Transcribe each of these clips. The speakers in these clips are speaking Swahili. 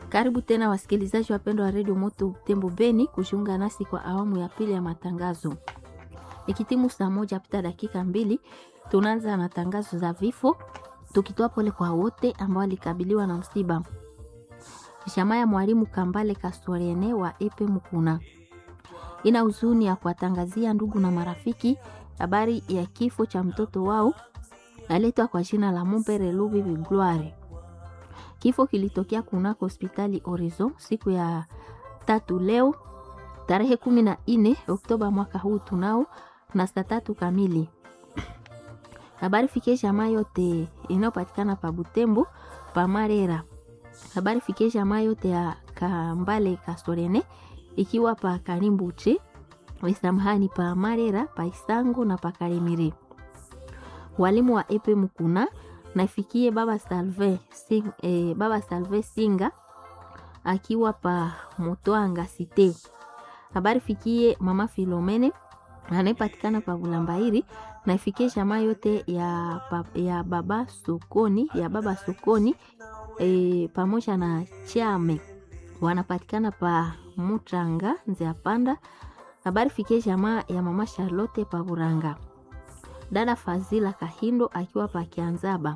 Karibu tena wasikilizaji wapendwa wa redio Moto Tembo Beni kujiunga nasi kwa awamu ya pili ya matangazo. Ikitimu saa moja pita dakika mbili, tunaanza na tangazo za vifo, tukitoa pole kwa wote ambao walikabiliwa na msiba. Jamaa ya mwalimu Kambale Kastoriene wa Epe Mukuna ina huzuni ya kuwatangazia ndugu na marafiki habari ya kifo cha mtoto wao aletwa kwa jina la Mumbere Lubibi Gloire. Kifo kilitokea kunako hospitali Horizon siku ya tatu leo tarehe kumi na nne Oktoba mwaka huu tunao na saa tatu kamili. Habari fikie jamaa yote inayopatikana pa Butembo pa Marera. Habari fikie jamaa yote ya Kambale Kastorene ikiwa pa Karimbuche Wesamhani pa Marera pa Isango na pa Karimiri. Walimu wa Epe Mukuna naifikie baba Salve sing, eh, baba Salve Singa akiwa pa Motwanga Site. Habari fikie mama Filomene anayepatikana pa Bulambairi na ifikie jamaa yote ya, pa, ya baba sokoni ya baba sokoni e, pamoja na chame wanapatikana pa Mutanga Nzea Panda. Habari fikie jamaa ya mama Charlotte pa Buranga dada Fazila Kahindo akiwa pa Kianzaba.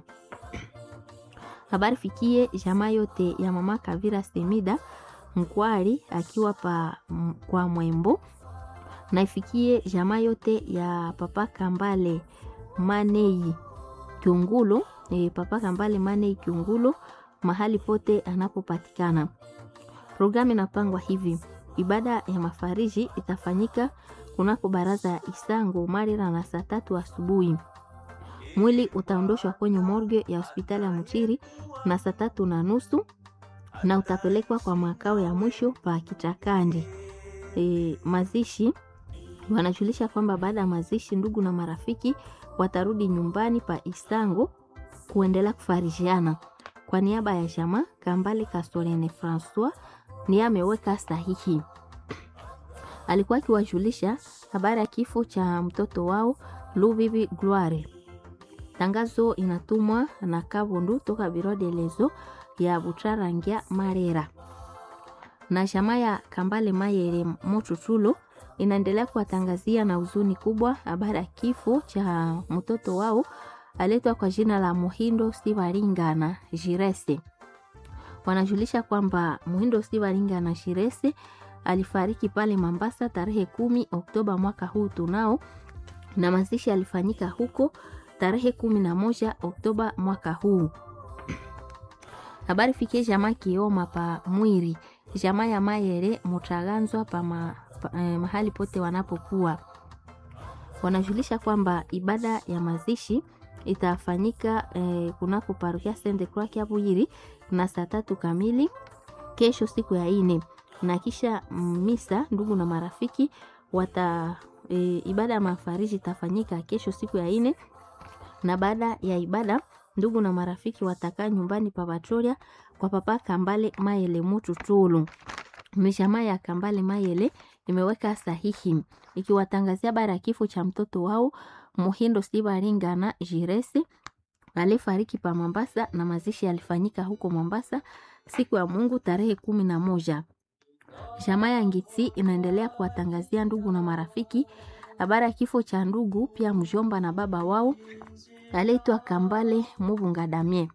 Habari fikie jamaa yote ya mama Kavira Semida Mkwari akiwa pa m, kwa Mwembo na ifikie jamaa yote ya papa Kambale Manei Kiungulo e, papa Kambale Manei Kiungulo mahali pote anapopatikana. Programu inapangwa hivi: ibada ya mafariji itafanyika kunako baraza ya Isango Marira na saa tatu asubuhi. Mwili utaondoshwa kwenye morgue ya hospitali ya Mchiri na saa tatu na nusu na utapelekwa kwa makao ya mwisho pa Kichakandi. E, mazishi wanajulisha kwamba baada ya mazishi ndugu na marafiki watarudi nyumbani pa Isango kuendelea kufarijiana. Kwa niaba ya jamaa Kambale Kastorene Francois ni ameweka sahihi alikuwa akiwajulisha habari ya kifo cha mtoto wao Lubibi Gloire. Tangazo inatumwa na Kabundu toka biro de lezo ya Butrarangia Marera na jamaa ya Kambale Mayere Mochuchulo inaendelea kuwatangazia na huzuni kubwa habari ya kifo cha mtoto wao aletwa kwa jina la Muhindo Sibaringa na Jirese. Wanajulisha kwamba Muhindo Sibaringa na Jirese alifariki pale Mambasa tarehe kumi Oktoba mwaka huu tunao, na mazishi alifanyika huko tarehe kumi na moja Oktoba mwaka huu. Habari fikie jamaa Kioma pa Mwiri, jamaa ya Mayere Mutaganzwa pa, ma, pa eh, mahali pote wanapokuwa wanajulisha kwamba ibada ya mazishi itafanyika eh, kunako parokia Sainte Croix Kiabuyiri na saa tatu kamili kesho siku ya ine na kisha misa ndugu na marafiki wata e, ibada ya mafariji itafanyika kesho siku ya ine, na baada ya ibada ndugu na marafiki watakaa nyumbani pa Batoria kwa papa Kambale Mayele Mututulu. Mishamaa ya Kambale Mayele imeweka sahihi ikiwatangazia bara ya kifo cha mtoto wao Muhindo Sibaringa na Jiresi alifariki pa Mombasa, na mazishi yalifanyika huko Mombasa siku ya Mungu tarehe kumi na moja. Jamaa ya Ngitsi inaendelea kuwatangazia ndugu na marafiki habari ya kifo cha ndugu pia mjomba na baba wao aliitwa Kambale Mubunga Damie.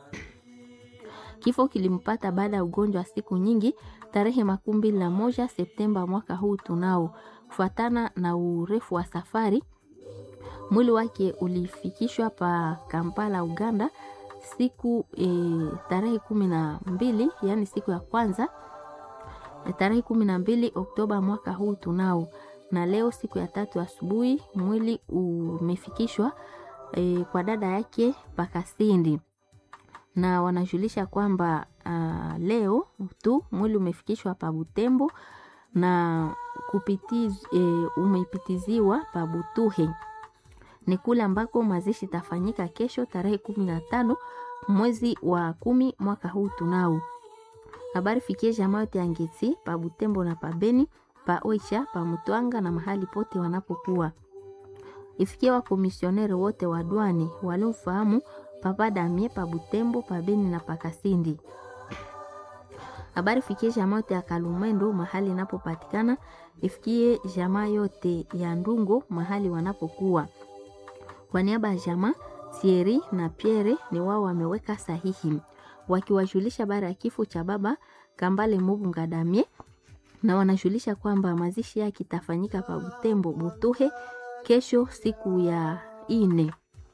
Kifo kilimpata baada ya ugonjwa wa siku nyingi tarehe makumi mbili na moja Septemba mwaka huu tunao. Kufuatana na urefu wa safari, mwili wake ulifikishwa pa Kampala, Uganda siku e, tarehe kumi na mbili yaani siku ya kwanza tarehe kumi na mbili Oktoba mwaka huu tunao, na leo siku ya tatu asubuhi mwili umefikishwa e, kwa dada yake Pakasindi, na wanajulisha kwamba uh, leo tu mwili umefikishwa pa Butembo na kupitiz, e, umepitiziwa pa Butuhe, ni kule ambako mazishi tafanyika kesho tarehe kumi na tano mwezi wa kumi mwaka huu tunao habari fikie jamaa yote ya Ngeti pa Butembo na pa Beni pa Oicha pa Mutwanga na mahali pote wanapokuwa. Ifikie wakomisioneri wote wa dwani waliomfahamu Papa Damie pa Butembo pa Beni na pa Kasindi. Habari fikie jamaa yote ya Kalumendo mahali inapopatikana, ifikie jamaa yote ya Ndungo mahali wanapokuwa. Kwa niaba ya jamaa Thierry na Pierre ni wao wameweka sahihi wakiwajulisha habari ya kifo cha baba Kambale Mubunga Damie, na wanajulisha kwamba mazishi yake itafanyika pa Butembo Butuhe kesho siku ya ine.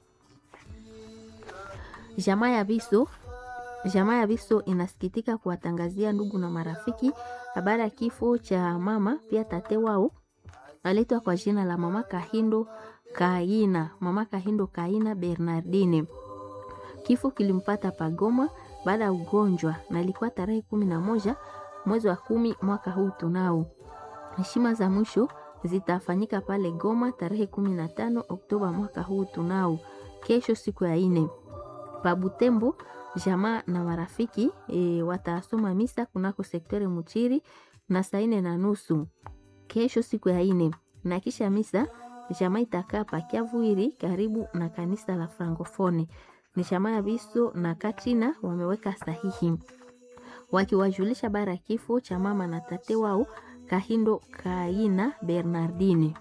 Jamaa ya Biso Jamaa ya Biso inasikitika kuwatangazia ndugu na marafiki habari ya kifo cha mama pia tate wao aletwa kwa jina la mama Kahindo Kaina, mama Kahindo Kaina Bernardine. Kifo kilimpata Pagoma baada ya ugonjwa na ilikuwa tarehe kumi na moja mwezi wa kumi mwaka huu tunao. Heshima za mwisho zitafanyika pale Goma tarehe kumi na tano Oktoba mwaka huu tunao, kesho siku ya ine. Pabutembo jamaa na marafiki e, watasoma misa kunako sektore Muchiri na saa ine na nusu kesho siku ya ine, na kisha misa jamaa itakaa pakiavuiri karibu na kanisa la Frankofone. Ni jamaa ya Biso na Katrina wameweka sahihi wakiwajulisha bara kifo cha mama na tate wao Kahindo Kaina Bernardine.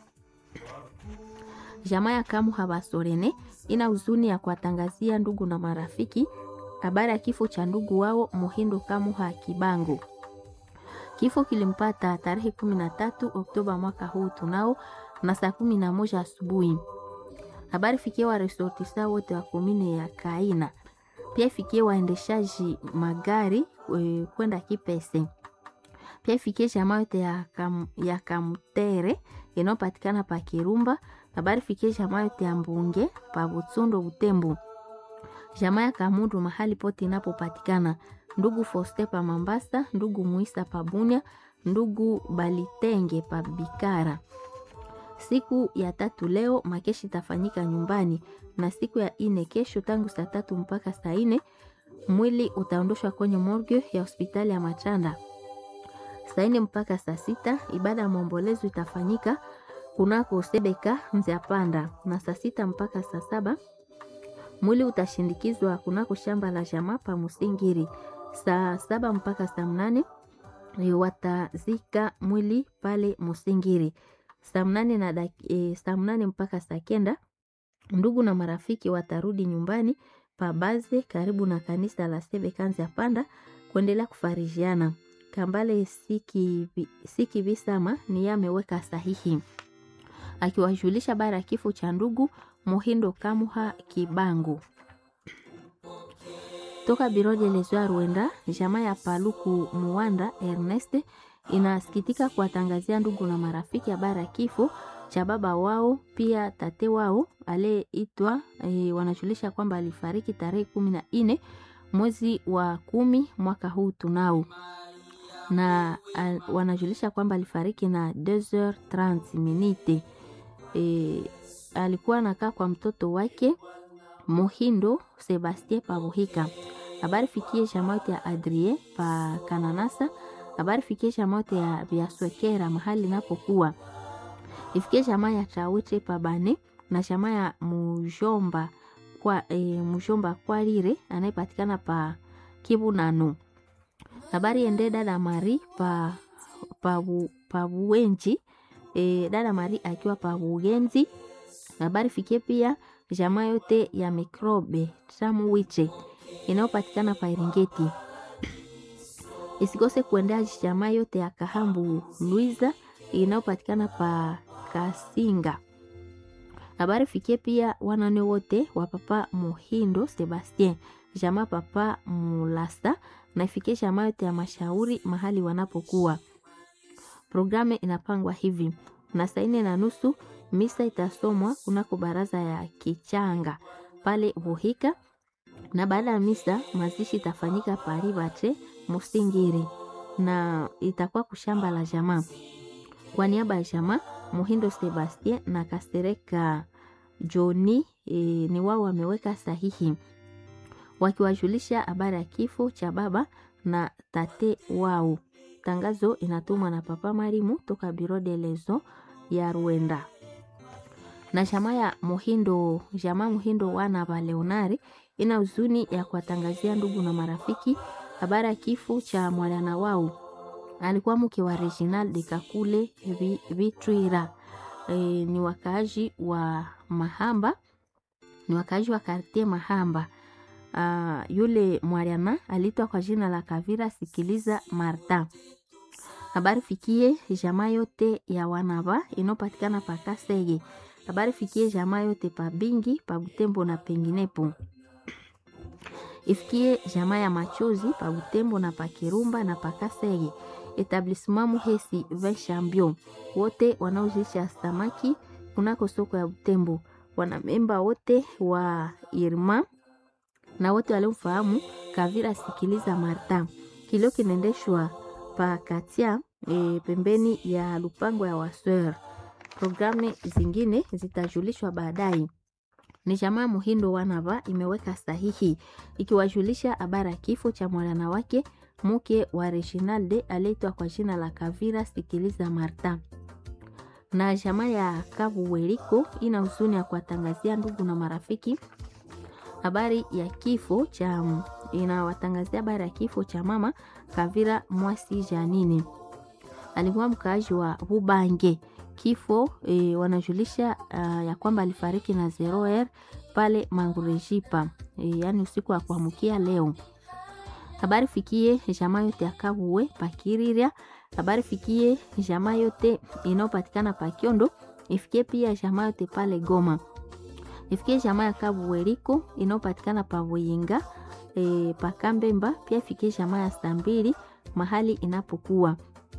Jamaa ya Kamu Habasorene ina huzuni ya kuwatangazia ndugu na marafiki habari ya kifo cha ndugu wao Muhindo Kamuha Kibango. Kifo kilimpata tarehe kumi na tatu Oktoba mwaka huu tunao na saa kumi na moja asubuhi. Habari fikie wa resortisa wote wa komine ya Kaina, pia ifikie waendeshaji magari e, kwenda Kipese, pia ifikie jamaa yote ya, kam, ya Kamutere inayopatikana pa Kirumba. Habari fikie jamaa yote ya Mbunge pa Butsundo Butembo jamaa ya Kamundu mahali pote inapopatikana, ndugu Foste pa Mambasa, ndugu Muisa pa Bunya, ndugu Balitenge pa Bikara. Siku ya tatu leo makeshi itafanyika nyumbani, na siku ya ine kesho tangu saa tatu mpaka saa ine mwili utaondoshwa kwenye morgue ya hospitali ya Machanda. Saa ine mpaka saa sita ibada ya maombolezo itafanyika kunako Sebeka Nziapanda, na saa sita mpaka saa saba mwili utashindikizwa kunako shamba la jamaa pa Musingiri. Saa saba mpaka saa mnane watazika mwili pale Musingiri. Saa mnane na e, saa mnane mpaka saa kenda ndugu na marafiki watarudi nyumbani pa Baze karibu na kanisa la Sebe Kanzi Panda kuendelea kufarijiana. Kambale Siki, Siki Bisama ni ameweka sahihi akiwajulisha bara ya kifo cha ndugu Muhindo Kamuha Kibangu toka biro de lesoa Rwenda. Jamaa ya Paluku Muwanda Ernest inasikitika kuwatangazia ndugu na marafiki habari ya kifo cha baba wao pia tate wao aliyeitwa e, wanajulisha kwamba alifariki tarehe kumi na nne mwezi wa kumi mwaka huu tunao na a, wanajulisha kwamba alifariki na 2h30 minute e, alikuwa anakaa kwa mtoto wake Muhindo Sebastien Pabuhika. Habari fikie jamote ya Adrien pa Kananasa. Habari fikie jamote ya Biaswekera mahali napokuwa. Ifikie jamaa ya Chawete pa Bane na jamaa ya Mujomba kwa e, Mujomba kwa lire anayepatikana pa Kibu Nanu. Habari ende dada Mari pa pa, pa Buwenji e, dada Mari akiwa pa Bugenzi habari fikie pia jamaa yote ya mikrobe tamu wiche inayopatikana pa Eringeti. Isikose kuendea jamaa yote ya Kahambu Luiza inayopatikana pa Kasinga. Habari fikie pia wanane wote wa papa Muhindo Sebastien, jamaa papa Mulasa na ifikie jamaa yote ya mashauri mahali wanapokuwa. Programu inapangwa hivi na saa nne na nusu misa itasomwa kunako baraza ya Kichanga pale Buhika, na baada ya misa mazishi itafanyika Paribate Musingiri na itakuwa kushamba la jamaa. Kwa niaba ya jamaa Muhindo Sebastien na Kasereka Joni e, ni wao wameweka sahihi wakiwajulisha habari ya kifo cha baba na tate wao. Tangazo inatumwa na Papa Marimu toka Biro de Lezo ya Rwenda na jamaa ya Muhindo, jamaa Muhindo wana wa Leonari ina huzuni ya kuwatangazia ndugu na marafiki habari ya kifo cha mwana wao alikuwa mke wa Reginald de Kakule Vitwira. E, ni wakaaji wa Mahamba, ni wakaaji wa kartie Mahamba. Uh, yule mwana alitwa kwa jina la Kavira Sikiliza Marta. Habari fikie jamaa yote ya wanava inopatikana pa Kasege. Habari fikie jamaa yote pa Bingi, pa Butembo na penginepo ifikie jamaa ya machozi pa Butembo na pa Kirumba na pa Kasege. Etablissement Muhesi Vin Champion, wote wanaozisha samaki kunako soko ya Butembo, wanamemba wote wa Irma na wote waliomfahamu Kavira Sikiliza Marta. Kilio kinaendeshwa pa Katia e, pembeni ya lupango ya Waswer. Programu zingine zitajulishwa baadaye ni jamaa Muhindo Wanava imeweka sahihi ikiwajulisha habari ya kifo cha mwana wake mke wa Reginalde aliyeitwa kwa jina la Kavira Sikiliza Marta. Na jamaa ya Kavu Weriko ina huzuni ya kuwatangazia ndugu na marafiki habari ya kifo cha inawatangazia habari ya kifo cha mama Kavira Mwasi Janine, alikuwa mkaaji wa Bubange kifo e, wanajulisha uh, ya kwamba alifariki na zero r pale Mangurejipa e, yaani usiku wa kuamkia leo. Habari fikie jamaa yote akabuwe pakiriria. Habari fikie jamaa yote inayopatikana pakiondo, ifikie pia jamaa yote pale Goma, ifikie jamaa ya kabuweriko inayopatikana pa Buyinga e, pakambemba, pia ifikie jamaa ya Stambili mahali inapokuwa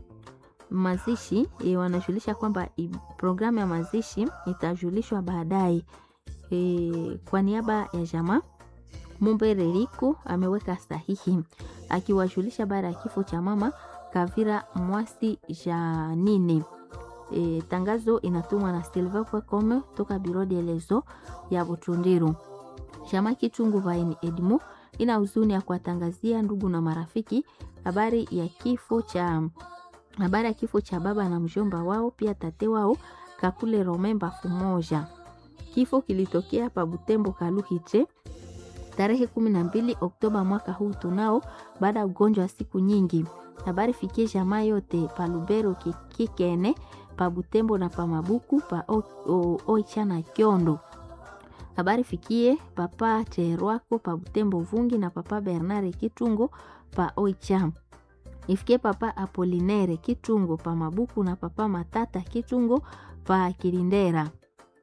mazishi e, wanajulisha kwamba programu ya mazishi itajulishwa baadaye. E, kwa niaba ya jamaa Mumbereriko ameweka sahihi akiwajulisha baada ya kifo cha mama Kavira Mwasi Janine. E, tangazo inatumwa na silver.com toka biro de lezo ya Butundiru. Jamaa Kichungu Vaini Edmo ina huzuni ya kuwatangazia ndugu na marafiki habari ya kifo cha habari ya kifo cha baba na mjomba wao pia tate wao Kakule Romemba Fumoja. Kifo kilitokea pa Butembo Kaluhiche tarehe 12 Oktoba mwaka huu tunao, baada ya ugonjwa wa siku nyingi. Habari fikie jamaa yote pa Lubero Kikene, pa Butembo na pa Mabuku, pa Oicha na Kyondo. Habari fikie papa Cherwako pa Butembo Vungi na papa Bernard Kitungo pa Oicha ifikie papa Apolinere Kitungo pa Mabuku na papa Matata Kitungo pa Kilindera.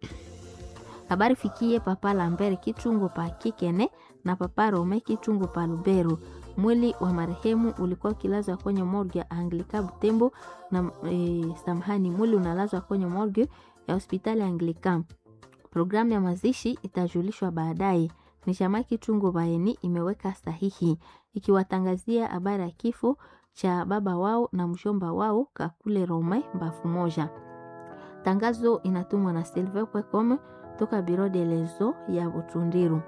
Habari fikie papa Lambert Kitungo pa Kikene na papa Rome Kitungo pa Lubero. Mwili wa marehemu ulikuwa ukilazwa kwenye morgue ya Anglika Butembo na e, samahani, mwili unalazwa kwenye morgue ya hospitali ya Anglika. Programu ya mazishi itajulishwa baadaye. Ni chama Kitungo Baeni imeweka sahihi ikiwatangazia habari ya kifo cha baba wao na mshomba wao Kakule Rome Mbafu Moja. Tangazo inatumwa na silver.com toka biro de lezo ya Butundiru.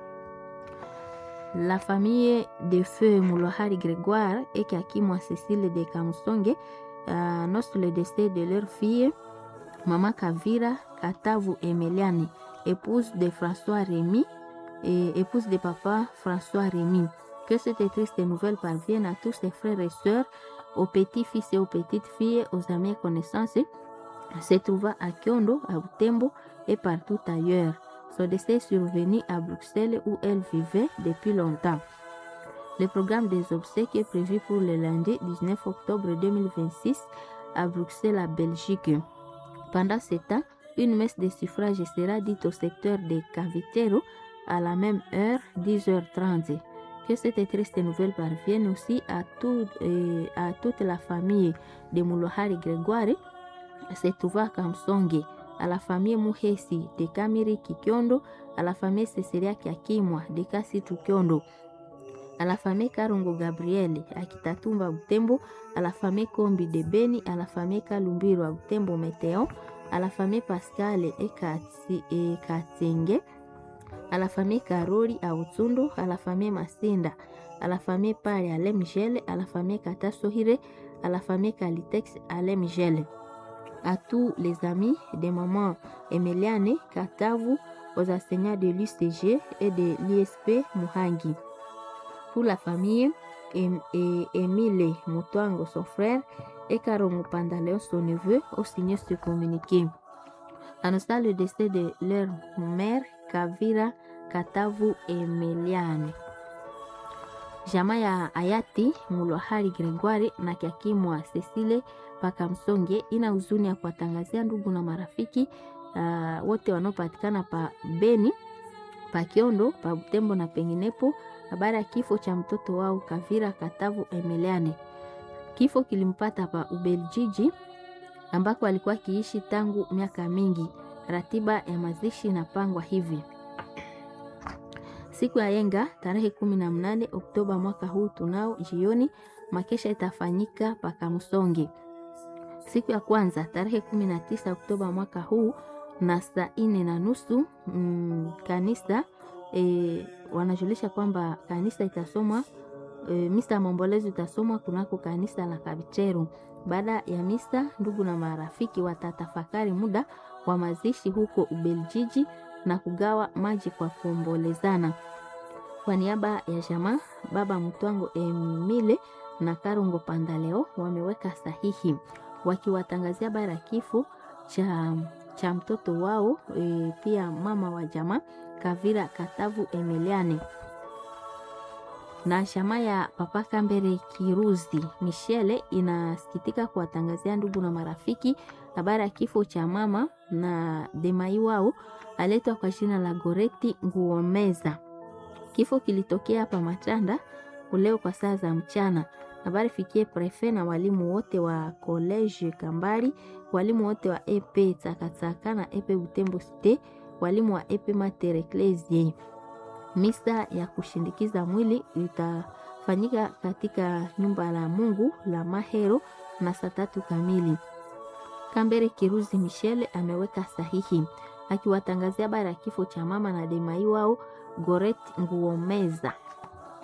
La famille de feu Moulohari Grégoire et Kakimwa Cécile de Kamusonge euh, annonce le décès de leur fille Mama Kavira Katavu Emeliani, épouse de François Rémy et épouse de papa François Rémy. Que cette triste nouvelle parvienne à tous ses frères et sœurs, aux petits-fils et aux petites-filles, aux amis et connaissances, se trouvant à Kyondo, à Butembo et partout ailleurs. Son décès est survenu à Bruxelles où elle vivait depuis longtemps. Le programme des obsèques est prévu pour le lundi 19 octobre 2026 à Bruxelles, à Belgique. Pendant ce temps, une messe de suffrage sera dite au secteur de Cavitero à la même heure, 10h30. Que cette triste nouvelle parvienne aussi à, tout, euh, à toute la famille de Moulohari Grégoire, se trouvant à Kamsonge, à la famille Muhesi de Kamiri Kikyondo, à la famille Cecilia Kiakimwa de Kasitu Kyondo, à la famille Karongo Gabriel à Kitatumba Butembo, à la famille Kombi de Beni, à la famille Kalumbiro à Butembo Météon, à la famille Pascal et Katenge, à la famille Karori à Utsundo, à la famille Masinda, à la famille Pari à Lemigel, à la famille Katasohire, à la famille Kalitex à Lemigel. À tous les amis des mamans Emeliane Katavu, aux enseignants de l'UCG et de l'ISP Muhangi. Pour la famille em, e, Emile Mutwango, son frère, et Karongo Pandaleon, son neveu, ont signé ce communiqué. Annonçant le décès de leur mère, Kavira Katavu Emeliane. Jamaa ya hayati Mulwahari Gregoire na kiakimwa Cecile Pakamsonge ina huzuni ya kuwatangazia ndugu na marafiki uh, wote wanaopatikana pa Beni, pa Kiondo, pa Butembo na penginepo habari ya kifo cha mtoto wao Kavira Katavu Emeliane. Kifo kilimpata pa Ubeljiji ambako alikuwa akiishi tangu miaka mingi. Ratiba ya mazishi inapangwa hivi: siku ya yenga tarehe kumi na mnane Oktoba mwaka huu tunao jioni, makesha itafanyika Pakamsonge. Siku ya kwanza tarehe kumi na tisa Oktoba mwaka huu na saa ine na nusu mm, kanisa e, wanajulisha kwamba kanisa itasomwa e, misa ya maombolezo itasomwa kunako kanisa la Kabicheru. Baada ya misa, ndugu na marafiki watatafakari muda wa mazishi huko Ubeljiji na kugawa maji kwa kuombolezana. Kwa niaba ya jamaa, baba Mtwango Emile na Karungo Pandaleo wameweka sahihi wakiwatangazia habari ya kifo cha, cha mtoto wao e, pia mama wa jamaa Kavira Katavu Emeliane na shama ya Papa Kambere Kiruzi Michele inasikitika kuwatangazia ndugu na marafiki habari ya kifo cha mama na demai wao aletwa kwa jina la Goreti Nguomeza. Kifo kilitokea hapa Matanda leo kwa saa za mchana. Habari fikie prefe na walimu wote wa College Kambari, walimu wote wa EP Tsakatsaka na EP Butembo Cité, walimu wa EP Mater Ecclesiae. Misa ya kushindikiza mwili itafanyika katika nyumba la Mungu la Mahero na saa tatu kamili. Kambere Kiruzi Michele ameweka sahihi akiwatangazia habari ya kifo cha mama na demai wao Goret Nguomeza.